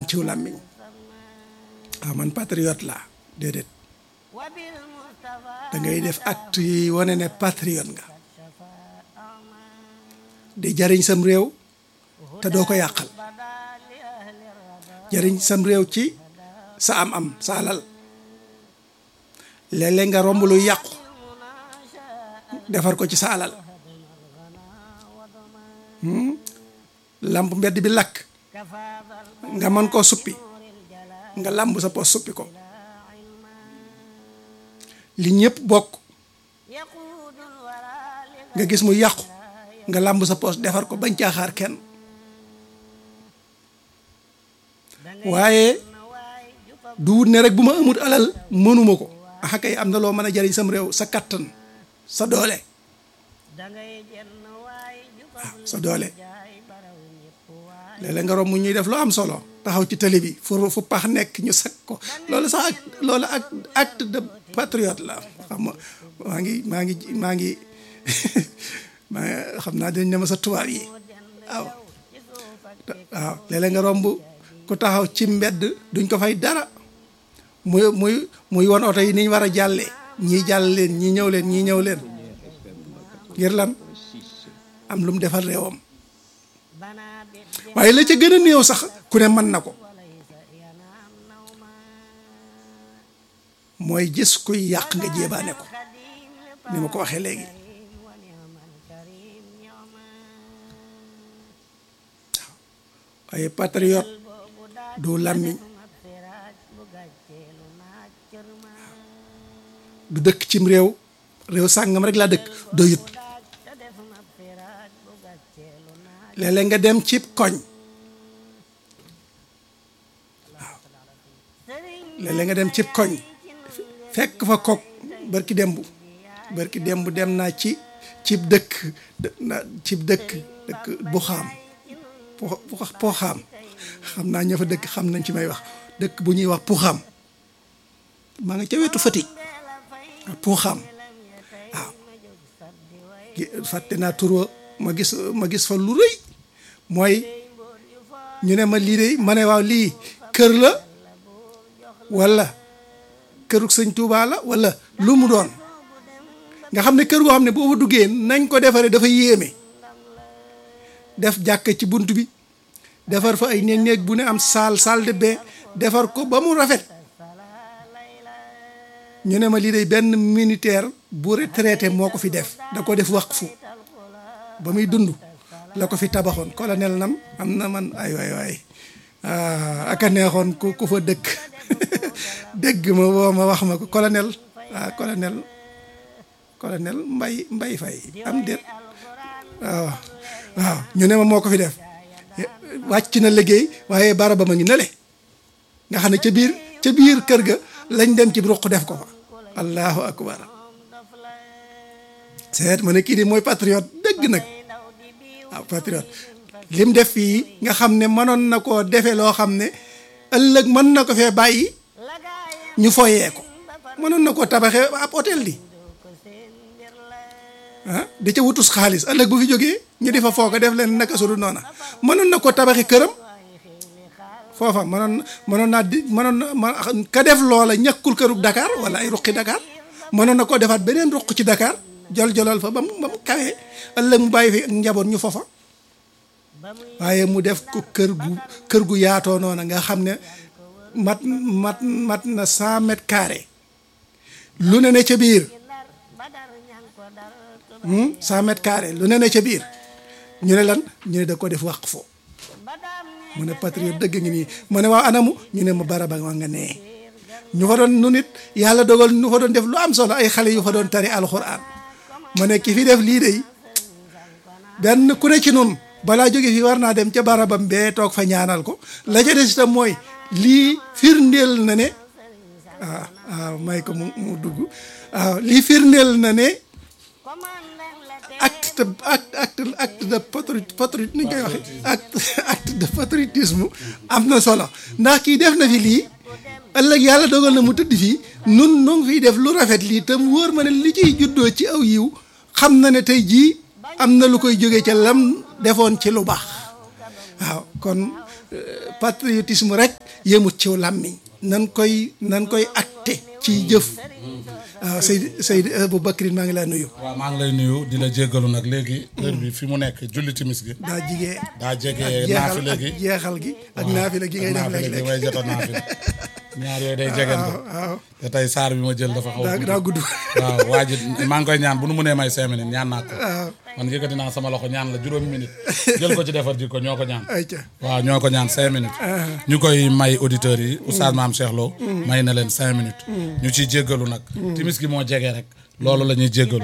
ciw làmmiñ waaw man patriote laa déedéet da ngay def acte yi wane ne patriote nga di jariñ sam réew te doo ko yàqal jariñ sam réew ci sa am-am sa alal léeg-léeg nga romb lu yàqu defar ko ci sa alal lamp mbedd bi lakk nga mën koo suppi nga lamb sa poos suppi ko li ñëpp bokk nga gis mu yàqu nga lamb sa poos defar ko bañ caaxaar kenn waaye du wut ne rek bu ma amut alal mënuma ko axa kay am na loo mën a jariñ sam réew sa kattan sa doole waaw sa doole léeg-léeg nga romb ñuy def lu am solo taxaw ci télé bi fu fu pax nekk ñu sakk ko loolu sax ak loolu ak acte de patriote la xam nga maa ngi maa ngi maa ngi maa xam naa dinañ ne ma sa tubaab yi waaw waaw léeg-léeg nga romb ku taxaw ci mbedd duñ ko fay dara muy muy muy won oto yi ni ñu war a jàllee ñii jàll leen ñii ñëw leen ñii ñëw leen ngir lan am lu mu defal réewam waaye la ca gën a néew sax ku ne mën na ko mooy gis kuy yàq nga jéebaane ko ni ma ko waxee léegi waaye patriote du làmmiñ du dëkk cim réew réew sàngam rek laa dëkk doyut léeg-léeg nga dem cib koñ waaw léeg-léeg nga dem cib koñ fekk fa kook barki demb barki demb dem naa ci cib dëkk cib dëkk dëkk bu xaam po xaam xam naa ña fa dëkk xam nañ ci may wax dëkk bu ñuy wax puxaam maa nga ca wetu Fatick puxaam waaw fàtte naa turwa ma gis ma gis fa lu rëy mooy ñu ne ma lii de ma ne waaw lii kër la walla këruk sëñ Tuubaa la walla lu mu doon nga xam ne kër goo xam ne boo fa duggee nañ ko defaree dafa yéeme def jàkk ci bunt bi defar fa ay néeg néeg bu ne am salle salle de bain defar ko ba mu rafet ñu ne ma lii de benn militaire bu retraité moo ko fi def da ko def waqfu ba muy dund la ko fi tabaxoon colonel nam am na man ay waay waay aka neexoon ku ku fa dëkk dégg ma woo ma wax ma ko colonel ah colonel colonel mbay mbay fay am déet waaw waaw ñu ne ma moo ko fi def wàcc na liggéey waaye baraba ma ngi nale nga xam ne ca biir ca biir kër ga lañ dem ci ruq def ko fa allahu akbar seet ma ne kii di mooy patriote dëgg nag waaw patriote lim def fii nga xam ne mënoon na koo defee loo xam ne ëllëg mën na ko fee bàyyi ñu foyee ko mënoon na koo tabaxee ab hôtel di ah di ca wutus xaalis ëllëg bu fi jógee ñu di fa foog a def leen naka su dul noona mënoon na koo tabaxi këram foofa mënoon mënoon naa di mënoon na ka def loola ñàkkul kërug Dakar wala ay ruqi Dakar mënoon na koo defaat beneen ruq ci Dakar jol jolal fa ba mu ba mu kawee ëllëg mu bàyyi fi ak njaboot ñu foofa waaye mu def ko kër gu kër gu yaatoo noona nga xam ne mat mat mat na cent mètres carrés lu ne ne ca biir cent mètres carrés lu ne ne ca biir ñu ne lan ñu ne da ko def waqf fo mu ne patriote dëgg ngi nii mu ne waaw anamu ñu ne ma baraba ma nga nee ñu fa doon nu nit yàlla dogal ñu fa doon def lu am solo ay xale yu fa doon tari alxuraan mu ne ki fi def lii de benn ku ne ci nun balaa jóge fi war naa dem ca barabam bee toog fa ñaanal ko la ca des itam mooy lii firndeel na ne waaw waaw may ko mu mu dugg waaw lii firndeel na ne acte acte acte acte de patri patri ni ñu koy waxee acte acte de patriotisme am na solo ndax kii def na fi lii ëllëg yàlla dogal na mu tëdd fii nun nu ngi fiy def lu rafet lii te mu wóor ma ne li ciy juddoo ci aw yiw xam na ne tey jii am na lu koy jógee ca lam defoon ci lu baax waaw kon patriotisme rek yemut ciw làmmiñ nan koy nan koy acté ci jëf waaw Seydi Seydi Aboubacry maa ngi laa nuyu waaw maa ngi lay nuyu di la jéggalu nag léegi heure bi fi mu nekk julli timis gi daa jigee daa jege jeexal naafile ak gi jeexal gi ak naafile gi ngay def naafile gi léeg-léeg way jota naafile ñaar yooyu day jegante waaw te tey saar bi ma jël dafa xaw a daa gudd. daa gudd waaw waa ji maa ngi koy ñaan bu nu mënee may cinq minutes ñaan naa ko man yëkkati naa sama loxo ñaan la juróomi minutes jël ko ci defar ji ko ñoo ko ñaan ayca waaw ñoo ko ñaan cinq minutes ñu koy may auditeurs yi oustaz maam Cheikh Lo may na leen cinq minutes ñu ciy jéggalu nag timis gi moo jege rek loolu la ñuy jéggalu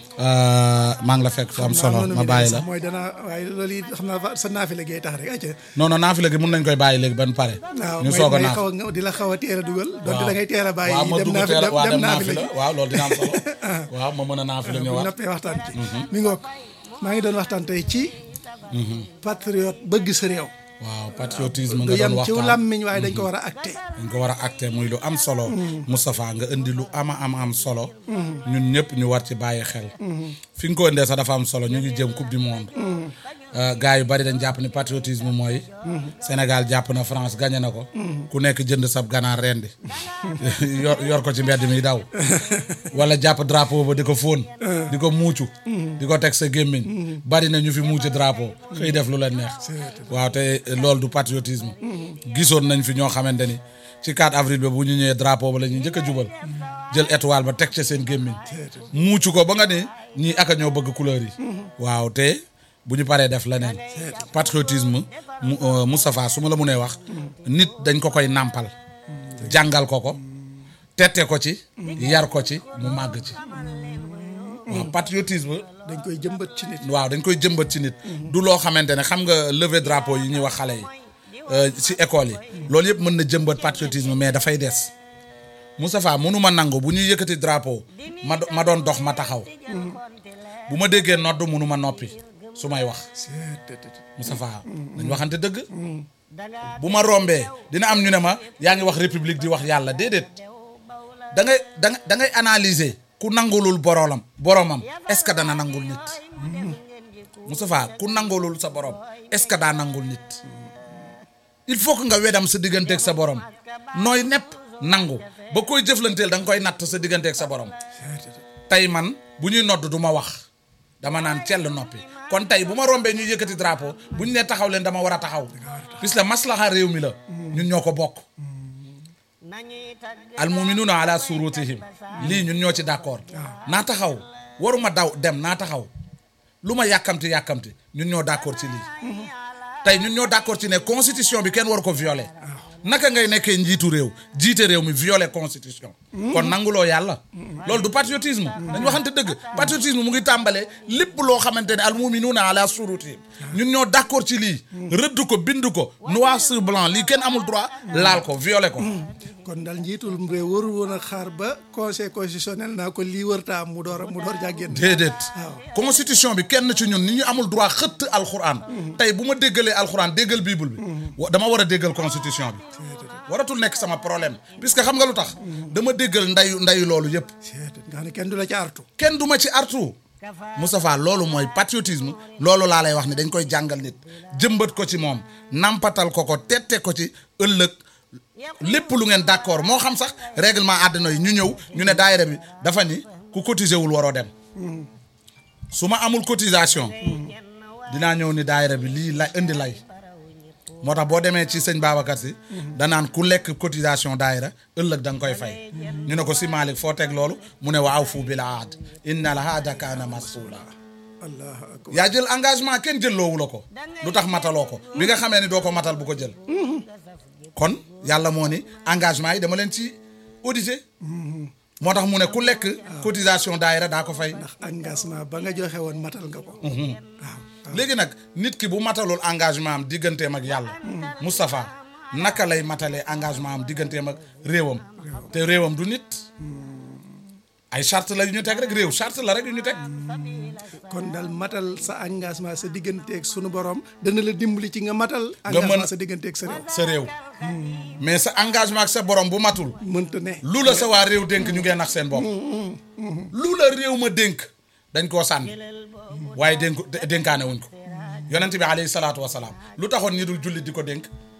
maa ngi la fekk fu am solo ma bàyyi la mooy danaa waaye loolu it xam naa fa sa naafile gay tax rek ayca non non naafile gi mun nañ koy bàyyi léegi ban pare waaw ñu may soog a may naaf xaw a di la xaw a teel a dugal donte da ngay teel a bàyyi waaw ma dem dugg naafi teel a- waaw dem dem naafile naafila waaw loolu dina am solo waaw ma mën a naafila bu ñëwaat noppee waxtaan ci mi ngoog maa ngi doon waxtaan tey ci patriote bëgg sa réew waaw patriotisme du nga yem doon ci waxtaan làmmiñ waaye dañ ko war a acté dañ ko war a acté muy lu am solo Moustapha nga indi lu ama am am solo ñun ñëpp ñu war ci bàyyi xel fi nga ko indee sax dafa am solo ñu ngi jëm coupe du monde gars yu bari dañ jàpp ni patriotisme mooy Sénégal jàpp na France gagné na ko ku nekk jënd sab ganaar rendi yor yor ko ci mbedd mi daw wala jàpp drapeau ba di ko fóon di ko muucu di ko teg sa gémmiñ bari na ñu fi muucu drapeau xëy def lu leen neex waaw te loolu du patriotisme gisoon nañ fi ñoo xamante ni ci 4 avril ba bu ñu ñëwee drapeau ba la ñuy njëkk a jubal jël étoile ba teg ca seen gémmiñ muucu ko ba nga ne ñii aka ñoo bëgg couleur yi waaw te bu ñu paree def leneen patriotisme mu Moustapha su ma la mënee wax nit dañ ko koy nàmpal jàngal ko ko tette ko ci yar ko ci mu màgg ci waaw patriotisme dañ koy jëmbat ci nit waaw dañ koy jëmbat ci nit du loo xamante ne xam nga lever drapeau yi ñuy wax xale yi ci école yi loolu yëpp mën na jëmbat patriotisme mais dafay des Moustapha mënuma nangu bu ñuy yëkkati drapeau ma do- ma doon dox ma taxaw bu ma déggee nodd mënuma noppi su may wax Moustapha dañ waxante dëgg bu ma rombee dina am ñu ne ma yaa ngi wax république di wax yàlla déedéet da ngay da ngay da ngay analyser ku nangulul boroolam boromam est-ce que dana nangul nit Moustapha ku nangulul sa borom est-ce que daa nangul nit il faut que nga wedam sa digganteeg sa borom nooy nepp nangu ba koy jëflanteel da nga koy natt sa digganteeg sa borom tey man bu ñuy nodd du ma wax dama naan cell noppi kon tey bu ma rombee ñuy yëkkati drapeau bu ñu nee taxaw leen dama war a taxaw puisque maslaxa réew mi la ñun ñoo ko bokk al muminuuna ala surutihim lii ñun ñoo ci d'accord naa taxaw waruma daw dem naa taxaw lu ma yàkkamti yàkkamti ñun ñoo d'accord ci lii tey ñun ñoo d'accord ci ne constitution bi kenn waru ko violer naka ngay nekkee njiitu réew jiite réew mi violer constitution kon nanguloo yàlla loolu du patriotisme dañ waxante dëgg patriotisme mu ngi tàmbalee lépp loo xamante ne al muminuuna ala surutihim ñun ñoo d'accord ci lii rëdd ko bind ko noir sur blanc lii kenn amul droit laal ko violer ko kon daal njiitul réew warul woon a xaar ba conseil constitutionnel naa ko lii wërta am mu door a mu door jàggeen déedéet constitution bi kenn ci ñun ni ñu amul droit xëtt alxuraan tey bu ma déggalee alxuraan déggal bible bi wa- dama war a déggal constitution bi waratul nekk sama problème puisque xam nga lu tax dama déggal ndayu ndayu loolu yëpp nga xam ne kenn du la ci artu kenn du ma ci artu Moustapha loolu mooy patriotisme loolu laa lay wax ne dañ koy jàngal nit jëmbat ko ci moom nampatal ko ko tette ko ci ëllëg lépp lu ngeen d'accord moo xam sax règlement àddina yi ñu ñëw ñu ne daayira bi dafa ni ku cotiser wul waroo dem su ma amul cotisation dinaa ñëw ni daayira bi lii lay indi lay moo tax boo demee ci sëñ Babacar si danaan ku lekk cotisation daayira ëllëg da nga koy fay ñu ne ko si Malick foo teg loolu mu ne wa awfu bil aad inna al aada kaana mas'uula allahu akbar yaa jël engagement kenn jëlloowu la ko lu tax mataloo ko bi nga xamee ni doo ko matal bu ko jël kon yàlla moo ni engagement yi dama leen ci audité moo tax mu ne ku lekk cotisation daayira daa ko fay ndax engagement ba nga joxe woon matal nga ko waaw léegi nag nit ki bu matalul engagement am digganteem ak yàlla Moustapha naka lay matalee engagement am digganteem ak réewam te réewam du nit ay charte la yu ñu teg rek réew charte la rek yu ñu teg kon daal matal sa engagement sa digganteeg sunu borom dana la dimbali ci nga matal mën- engagement sa digganteeg sa réew sa réew mais sa engagement ak sa borom bu matul mënta ne lu la sa waa réew dénk ñu ngee nax seen bopp lu la réew ma dénk dañ koo sànni waaye dénk dénkaane wuñ ko yonent bi alayhi salaatu wasalaam lu taxoon ñi dul jullit di ko dénk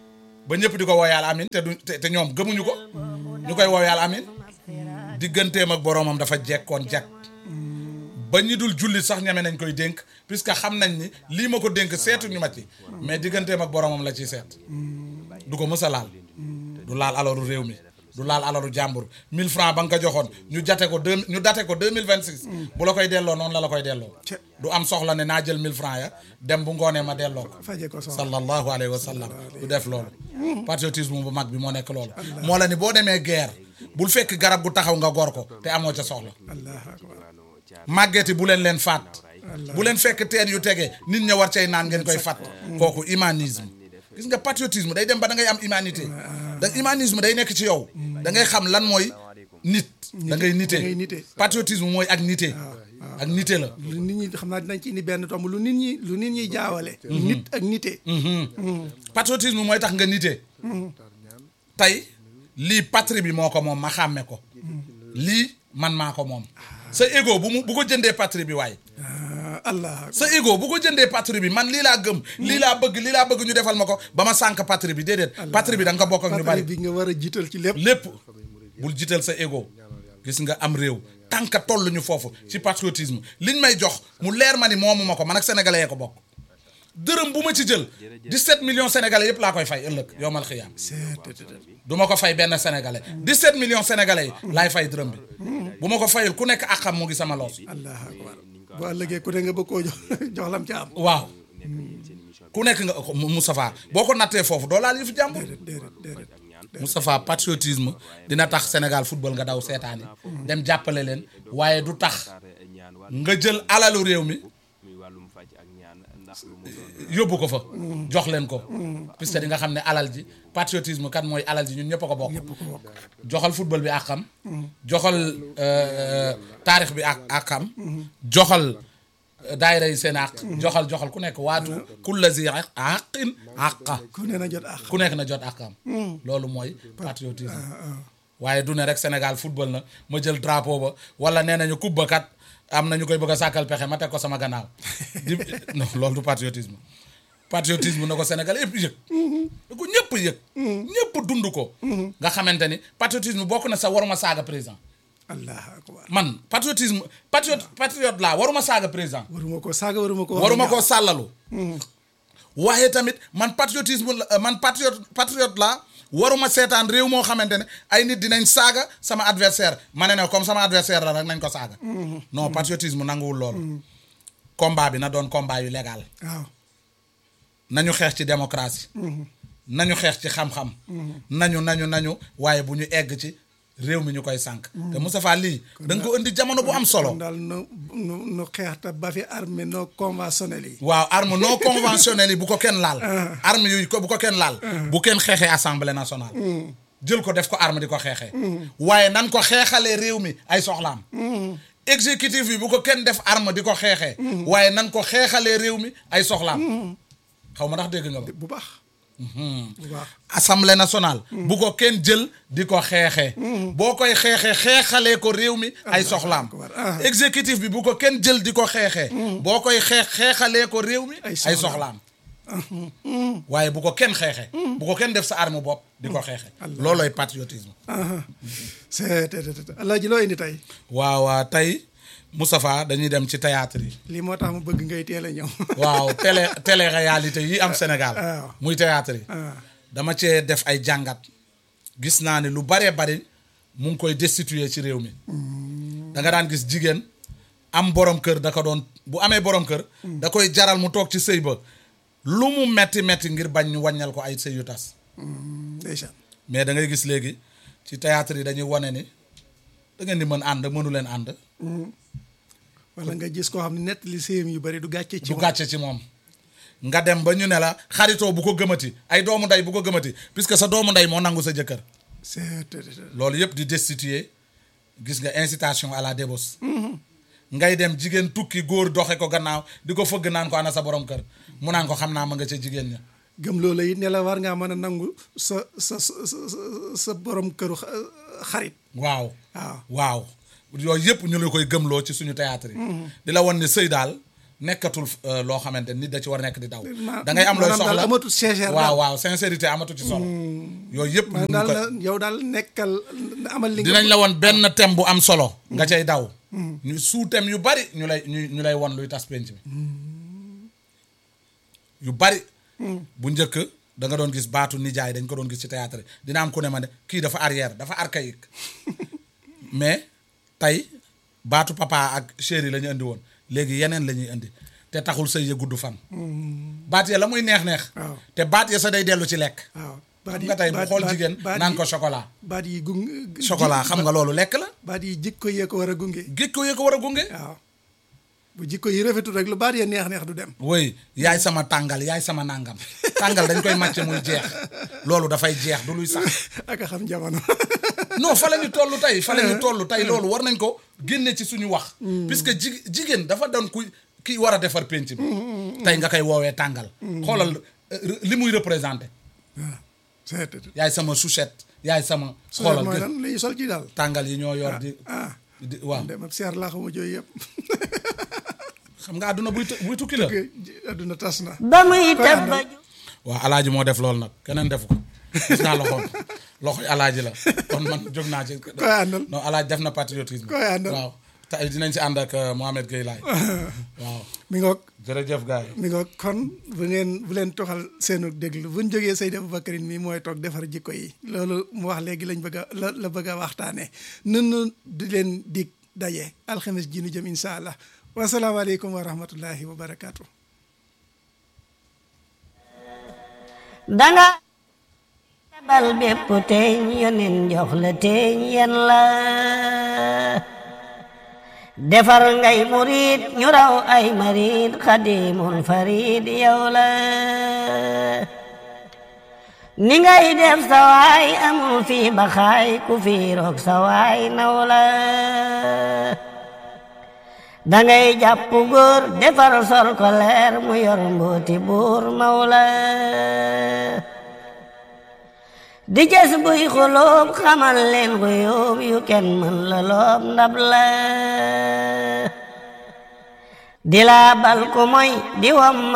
ba ñëpp di ko wooyaal amin te du te te ñoom gëmuñu ko ñu koy wooyaal amin digganteem ak boroomam dafa jekkoon jekk ba ñi dul jullit sax ñeme nañ koy dénk puisque xam nañ ni lii ma ko dénk seetuñu ma ci mais digganteem ak boroomam la ciy seet du ko mës a laal du laal alalu réew mi du laal alalu jàmbur 1000 francs ba nga ko joxoon ñu jate ko deux ñu date ko 2026 bu la koy delloo noonu la la koy delloo Ce- du am soxla ne naa jël 1000 francs ya dem bu ngoonee ma delloo ko faje ko soxla sallallahu alayhi wa sallam du def loolu patriotisme bu mag bi moo nekk loolu moo la ni boo demee guerre bul fekk garab gu taxaw nga gor ko te amoo ca soxla allahu akbar màggeeti bu leen leen faat bu leen fekk teen yu tege nit ña war cay naan ngeen koy fàtt kooku humanisme gis nga patriotisme day dem ba da ngay am humanité da humanisme day nekk ci yow da ngay xam lan mooy nit da ngay nite da ngay nite. patriotisme mooy ak nite ak nite la lu nit ñi xam naa dinañ ci indi benn tomb lu nit ñi lu nit ñi jaawale nit ak nite patriotisme mooy tax nga nite tey lii patrie bi moo ko moom ma xàmme ko lii man maa ko moom sa ego bu mu bu ko jëndee patrie bi waaye ah allah sa ego bu ko jëndee patrie bi man lii laa gëm lii laa bëgg lii laa bëgg ñu defal ma ko ba ma sànk patrie bi déedéet patrie bi da nga ko bokk ak ñu bari patrie bi nga war a jiital ci lépp lépp bul jiital sa ego gis nga am réew tànk toll ñu foofu ci patriotisme liñ may jox mu leer ma ni moomu ma ko man ak sénégalais yee ko bokk dërëm bu ma ci jël 17 millions sénégalais yëpp laa koy fay ëllëg yowmal xiyaam c'est du ma ko fay benn sénégalais 17 millions sénégalais yi laay fay dërëm bi bu ma ko fayul ku nekk ak xam mu ngi sama loos allah akbar bu ëllëgee ku ne nga bëgg koo jox jox lam ca am waaw ku nekk nga ko Moustapha boo ko nattee foofu doo laal yëfu jàmbur déedéet déedéet déedéet Moustapha patriotisme dina tax Sénégal football nga daw seetaani dem jàppale leen waaye du tax nga jël alalu réew mi yóbbu ko fa jox leen ko puisque di nga xam ne alal ji patriotisme kan mooy alal ji ñun ñëpp a ko bokk joxal football bi àqam joxal euh, taarix bi ak àqam joxal euh, daayira yi seen àq joxal joxal ku nekk waatu kulla zi àqin àqa ku ne na jot ak ku nekk na jot àqam loolu mooy patriotisme waaye du ne rek Sénégal football na ma jël drapeau ba wala nee nañu coupe ba kat am na ñu koy bëgg a sàkkal pexe ma teg ko sama gannaaw di non loolu du patriotisme patriotisme na ko Sénégal yëpp yëg da ko ñëpp yëg ñëpp dund ko nga xamante ni patriotisme bokk na sa waruma saaga président allah akbar man patriotisme patriote patriote laa waruma saaga président waruma ko saaga waruma ko waruma koo sàllalu waaye tamit man patriotisme la man patriote patriote laa waruma seetaan réew moo xamante ne ay nit dinañ saaga sama adversaire ma ne ne comme sama adversaire la rek nañ ko saaga non patriotisme nanguwul loolu combat bi na doon combat yu légal waaw nañu xeex ci démocratie nañu xeex ci xam-xam nañu nañu nañu waaye bu ñu egg ci réew mi ñu koy sànq te Moustapha lii da nga ko indi jamono bu am solo kon daal nu nu nu xeex te ba fi armée non conventionnelle yi waaw arme non conventionnelle yi bu ko kenn laal arme yooyu ko bu ko kenn laal bu kenn xeexee assemblée nationale jël ko def ko arme di ko xeexee waaye nan ko xeexalee réew mi ay soxlaam exécutif bi bu ko kenn def arme di ko xeexee waaye nan ko xeexalee réew mi ay soxlaam xaw ma ndax dégg nga ba bu baax bu baax assemblée nationale bu ko kenn jël di ko xeexee boo koy xeexee xeexalee ko réew mi ay soxlaam akbar. Ah. exécutif bi bu ko kenn jël di ko xeexee boo koy xeex xeexalee ko réew mi Ay ay soxlaam. soxlaam waaye bu ko kenn xeexee bu ko kenn def sa arme bopp di ko xeexee loolooy patriotisme c'est allah ji loo indi tey waaw waaw tey Moustapha dañuy dem ci théâtre yi lii moo tax mu bëgg ngay teel a ñëw waaw télé télé réalité yi am Sénégal waaw. muy théâtre yi ah dama cee def ay jàngat gis naa ne lu baree bari mu ngi koy destituer ci réew mi da nga daan gis jigéen am borom kër da ko doon bu amee borom kër da koy jaral mu toog ci sëy ba lu mu metti metti ngir bañ ñu wàññal ko ay sëy yu tas ndeysaan mais da ngay gis léegi ci théâtre yi dañuy wane ni da ngeen di mën ànd mënu leen ànd wala nga gis koo xam ne nett li séyam yu bari du gàcce ci du moom. gàcce ci moom nga dem ba ñu ne la xaritoo bu ko gëmati ay doomu ndey bu ko gëmati puisque sa doomu ndey moo nangu sa jëkkër c'est loolu yëpp di destituer gis nga incitation à la débauche ngay dem jigéen tukki góor doxe ko gannaaw di ko fëgg naan ko ana sa borom kër mu naan ko xam naa ma nga ca jigéen ña gëm loola it ne la war ngaa mën a nangu sa sa sa sa- sa borom këru xa- xarit waaw waaw waaw yooyu yëpp ñu la koy gëmloo ci suñu théâtre yi di la won ne sëy daal nekkatul euh, loo xamante nit da ci war a nekk di daw ma- da ngay am looy maanaam daal soxla amatul sincère waaw daal. waaw sincérité amatu ci solo yooyu yëpp man ñu daal ko- la yow daal nekkal amal li nga dinañ la woon benn thème bu am solo nga cay daw ñu sous thème yu bari ñu lay ñu ñu lay won luy tas penc mi yu bari bu njëkk da nga doon gis baatu nijaay dañ ko doon gis ci théâtre dina am ku ne ma ne kii dafa arrière dafa archaïque mais tey baatu papa ak chéri la ñu indi woon léegi yeneen la ñuy indi te taxul sëy ya gudd fan baat ya la muy neex-neex Waaw. te baat ya sa day dellu ci lekk waaw xam nga tey bu xool jigéen naan ko chocolat baat yi gung chocolat xam nga loolu lekk la baat yi jikko yee ko war a gunge géej ko yee ko war a gunge waaw bu jikko yi rafetul rek lu baat yee neex neex du dem woy yaay sama tàngal yaay sama nàngam tàngal dañ koy màcc muy jeex loolu dafay jeex du luy sax ak a xam jamono non fa la ñu toll tey fa la ñu toll tey loolu war nañ ko génne ci suñu wax puisque ji jigéen dafa doon ku ki war a defar penc bi tey nga koy woowee tàngal xoolal euh, li muy représenté waaw c'est yaay sama chouchette yaay sama xoolal xoolal mooy gë- lan li ñu sol ci daal tàngal yi ñoo yor di ah di waaw dem ab seer laa xama jooyu yëpp xam nga àdduna buy tu- buy tukki la adduna tas na ba muy teb ba ju waaw alaaji moo def loolu nag keneen defu ko gis naa loxoom loxoy alaaji la kon man jóg naa ci koy àndal non alaaji def na patriotisme Koy àndal. waaw tey dinañ ci ànd ak euh, Mohamed Gueye Laye waaw mi ngoog jërëjëf gars yi mi ngoog kon bu ngeen bu leen toxal seenu déglu buñ jógee Seydi Aboubacarine mi mooy toog defar jikko yi loolu mu wax léegi lañ bëgg a la la bëgg a waxtaanee nun di leen dig daje alxames ji nu jëm incha allah wasalaamaaleykum wa rahmatullahi wa barakaatu. danga tabal bépp teeñ yonen jox la teeñ yen la defar ngay murid ñu raw ay marid xadimul farid yow la ni ngay def sawaay amul fi baxaay ku fi roog sawaay naw la dangay jàpp góor defar sol ko leer mu yor mbooti buur mawla di jes buy xulóob xamal leen xuyóob yu kenn mën la loob ndab la di laa bal ku moy di wam